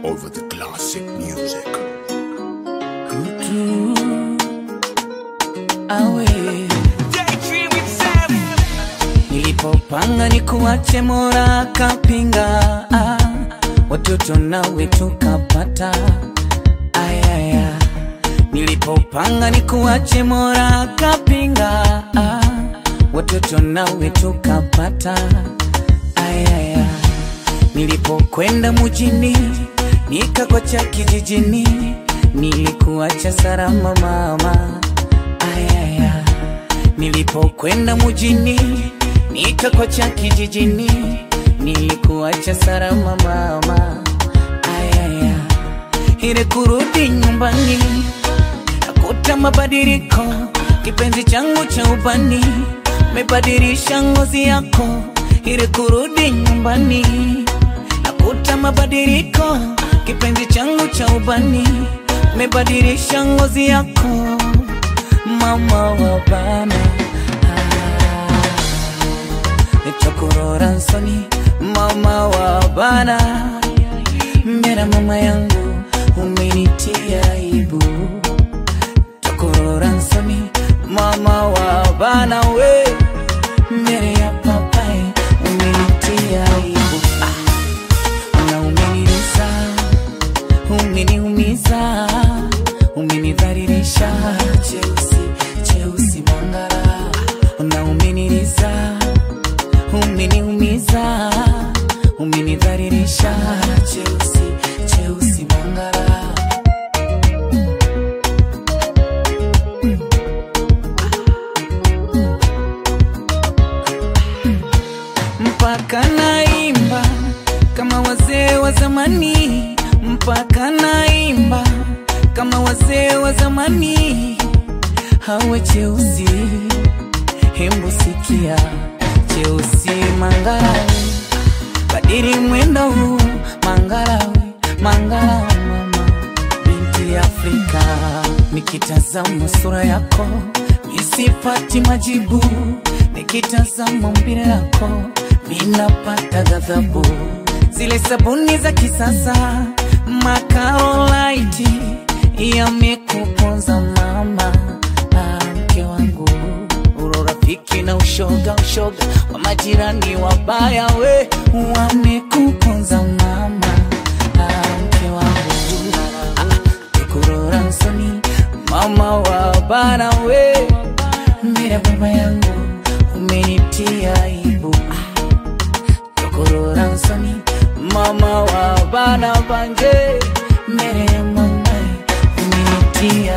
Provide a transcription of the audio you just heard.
over the classic music. awe nilipopanga ni kuache mora kapinga ah, watoto nawe tukapata ayaya nilipopanga ni kuache mora kapinga ah, watoto nawe tukapata ayaya nilipokwenda mujini nikakocha kijijini nilikuacha salama mama ayaya nilipokwenda mujini nikakocha kijijini nilikuacha salama mama ayaya ile kurudi nyumbani nakuta mabadiliko kipenzi changu cha ubani mebadilisha ngozi yako ile kurudi nyumbani nakuta mabadiliko kipenzi changu cha ubani mebadilisha ngozi yako mama wa bana ah, chokorora nsoni mama wa bana mbera mama yangu umenitia aibu chokorora nsoni mama wa bana we mbere ya papai umenitia aibu ah, na umeniliza umeniumiza umenidhalilisha cheusi cheusi mangara na umeniliza umeniumiza umenidhalilisha cheusi cheusi mangara mpaka naimba kama wazee wa zamani, mpaka naimba kama wazee wa zamani. Hawe cheusi, hembu sikia cheusi mangarawe, badili mwendo huu mangarawe, mangarawe mama binti Afrika, nikitazama sura yako nisipati majibu, nikitazama mbele yako minapata ghadhabu. Zile sabuni za kisasa makarolaiti yamekuponza mama, ah, mke wangu, uro rafiki na ushoga ushoga wa majirani wabaya, we wamekuponza mama, ah, mke wangu kurora nsoni mama wa bana we mbele baba yangu umenitia aibu kurora nsoni mama wa bana banje mbele ya mama umenitia